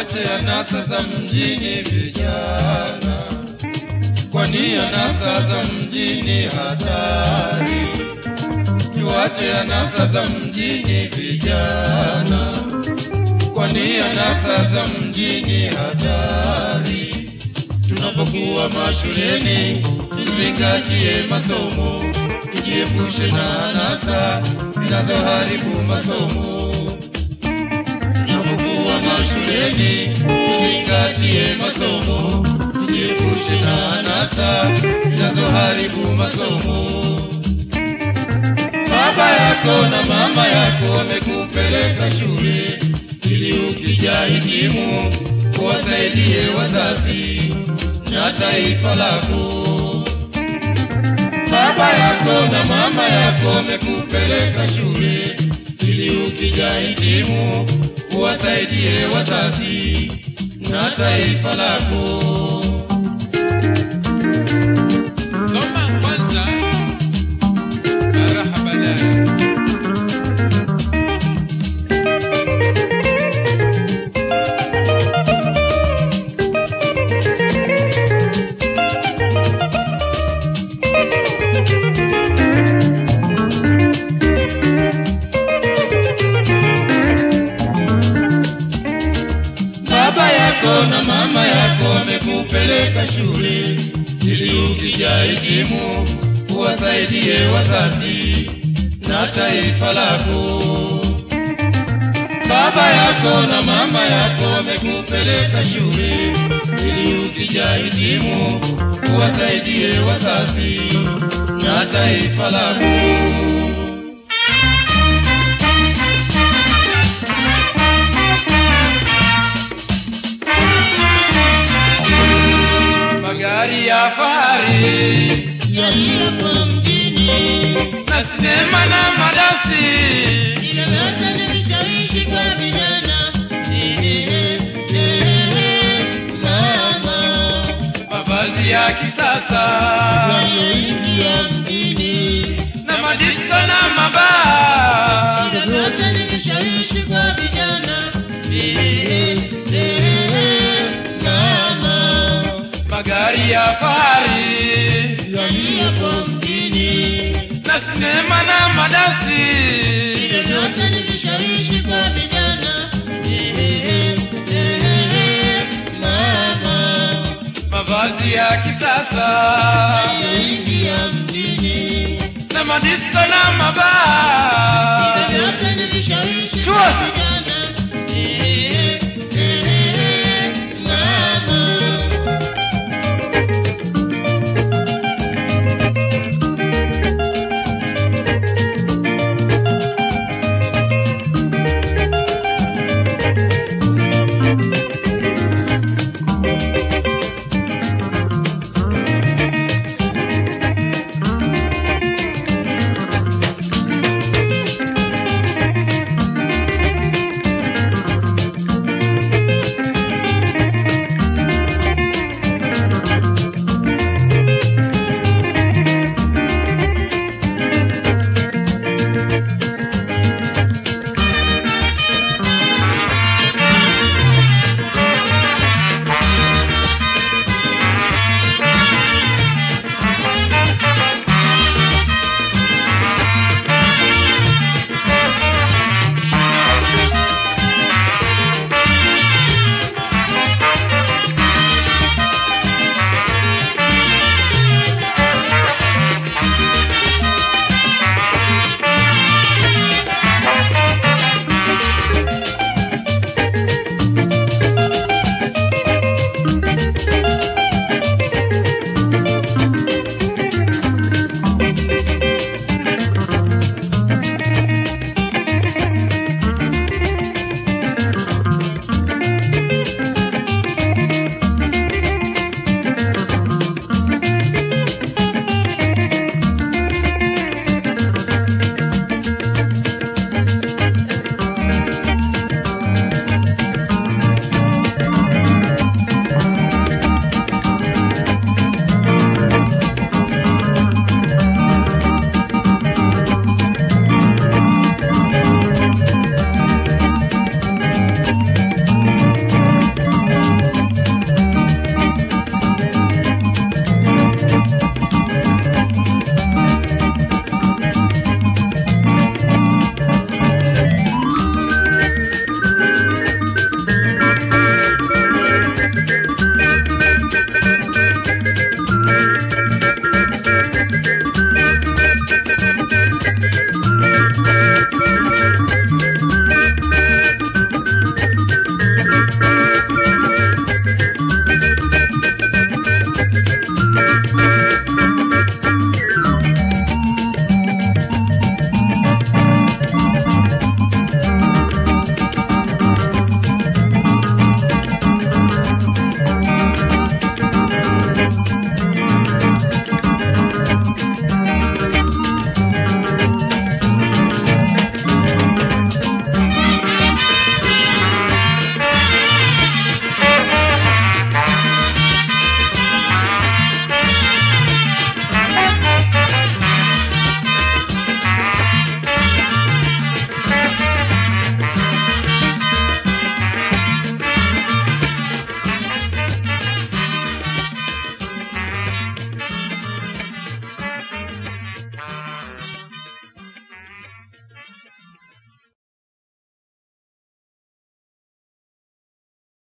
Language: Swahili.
tuache anasa za mjini vijana, kwani anasa za mjini hatari. Tuache anasa za mjini vijana, kwani anasa za mjini hatari. Tunapokuwa mashuleni, tuzingatie masomo, tujiepushe na anasa zinazoharibu masomo. Tunapokuwa mashuleni, tuzingatie masomo, tujiepushe na anasa zinazoharibu masomo. Baba yako na mama yako wamekupeleka shule ili ukija hitimu wasaidie wazazi na taifa lako. Baba yako na mama yako wamekupeleka shule ili ukija hitimu wasaidie wazazi na taifa lako. Soma kwanza na raha baadaye. Baba yako na mama yako wamekupeleka shule ili ukija hitimu uwasaidie wazazi na taifa lako. Baba yako na mama yako wamekupeleka shule ili ukija hitimu uwasaidie wazazi na taifa lako. Magari ya fahari yaliyopo mjini na sinema na madasi ile yote ni vishawishi kwa vijana Ehehe, ehehe, mama mavazi ya kisasa walioingia mjini na madisko na mabaa ile yote ni vishawishi kwa vijana Ehehe, ehehe, mama magari ya fahari yaliyopo mjini na sinema na madasi ile yote ni vishawishi kwa vijana Ehehe, ehehe, mama mavazi ya kisasa walioingia mjini na madisko na mabaa vyote ni vishawishi Chua. kwa vijana Eh,